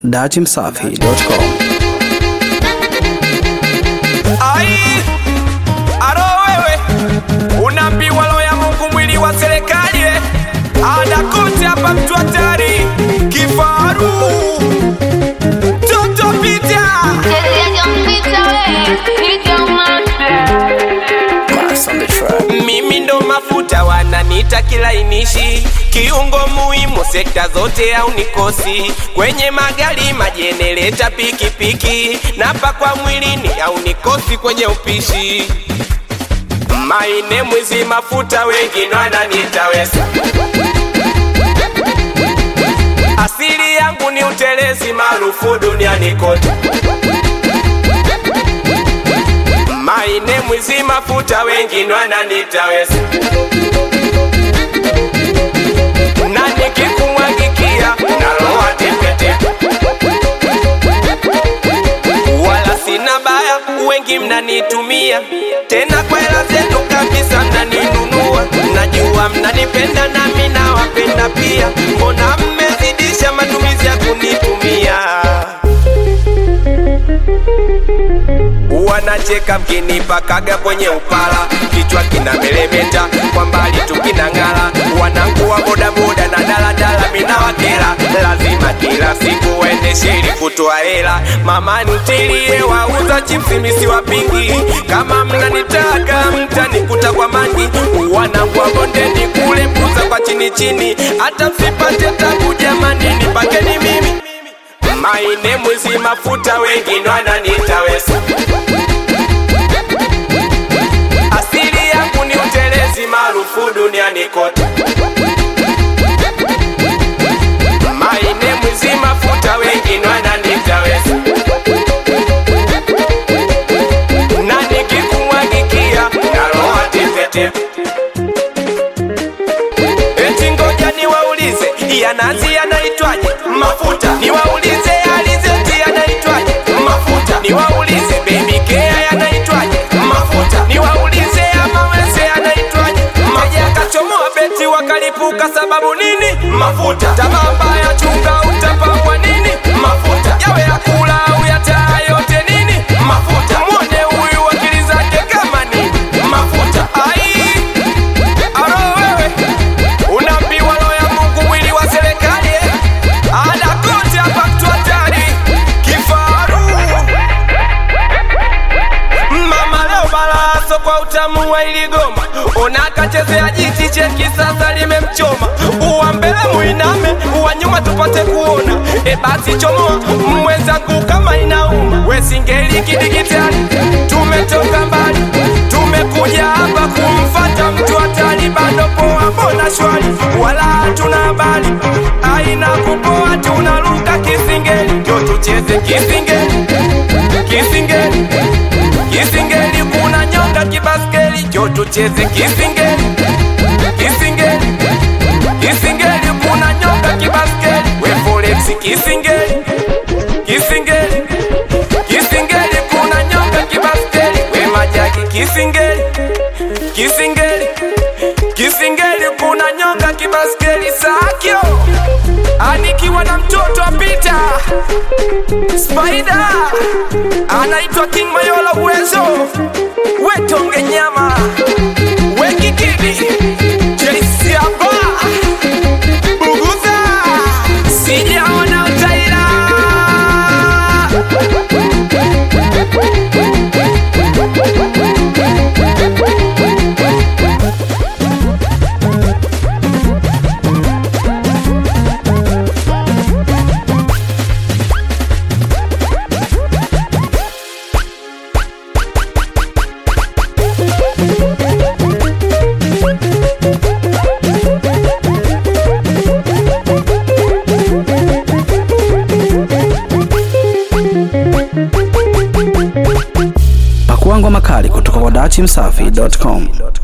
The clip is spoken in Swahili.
datimsafi.com. Ai, aro wewe unaambiwa roho ya Mungu mwili wa serikali eh? ada kote hapa mtu hatari kifaru toto pita mimi ndo mafuta wananiita kilainishi kiungo muhimu sekta zote au nikosi kwenye magari majenereta pikipiki napakwa mwilini au nikosi kwenye upishi maine mwizi mafuta wengine wananiita wesa asili yangu ni utelezi maarufu duniani kote maine mwizi mafuta wengine wananiita wesa na nikikumwagikia naloa tepetepe wala sina baya, wengi mnanitumia tena kwa hela zenu kabisa, mnaninunua. Najua mnanipenda nami nawapenda pia, mbona mmezidisha matumizi ya kunitumia? wanacheka mkinipakaga kwenye upala, kichwa kina melemeta, kwa mbali tu kinang'ala. Wanangu wa bodaboda na daladala, mina wakela, lazima kila siku waendeshe ili kutoa hela. Mama ntilie wauza chipsi misi wapingi, kama mnanitaka mtanikuta kwa mangi. Wanangu wa bondeni kule puza kwa chini chini, hata msipate tabu jamani, nipakeni mimi maine mwizi mafuta, wengine wananiita wesa asili yangu ni utelezi maarufu duniani kote. Maine mwizi mafuta, wengine wananiita wesa, na nikikumwagikia naloa tepetepe. Eti ngoja niwaulize, ya nazi yanaitwaje? Mafuta. Niwaulize ya alizeti yanaitwaje? Mafuta. Niwaulize baby care yanaitwaje? Mafuta. Niwaulize ya mawese yanaitwaje? Mafuta. Akachomoa beti wakalipuka sababu nini? Mafuta. Tamaa mbaya chunga utapakwa nini? Mafuta. Yawe ya kula au ya taa yote nini? Mafuta. Mwone huyu akili zake kama nini? Mafuta. Ai, aro wewe unaambiwa roho ya Mungu mwili wa serikali eh? ada kote hapa mtu hatari kifaru mama leo balaso kwa utamu wa iligoma unakachezea jiti cheki sasa limemchoma uwa mbele muiname uwa nyuma tupate kuona e basi chomoa mwenzangu kama inauma wesingeli kidigitali tumetoka mbali tumekuja hapa kumfata mtu hatari bado poa mbona shwari wala hatuna habari aina kupoa tunaruka kisingeli ndio tucheze kisingeli kisingeli kisingeli kuna nyonga kibaskeli njo tucheze kisingeli kisingeli kisingeli kuna nyonga kibaskeli we forex kisingeli kisingeli kisingeli kuna nyonga kibaskeli we majaki kisingeli kisingeli kisingeli kuna nyonga kibaskeli sakyo anikiwa na mtoto apita Spider anaitwa King Mayola uwezo wetonge nyama wekikidi JC hapa buguza sijaona utaila Pakua ngoma kali kutoka kwa datimsafi.com.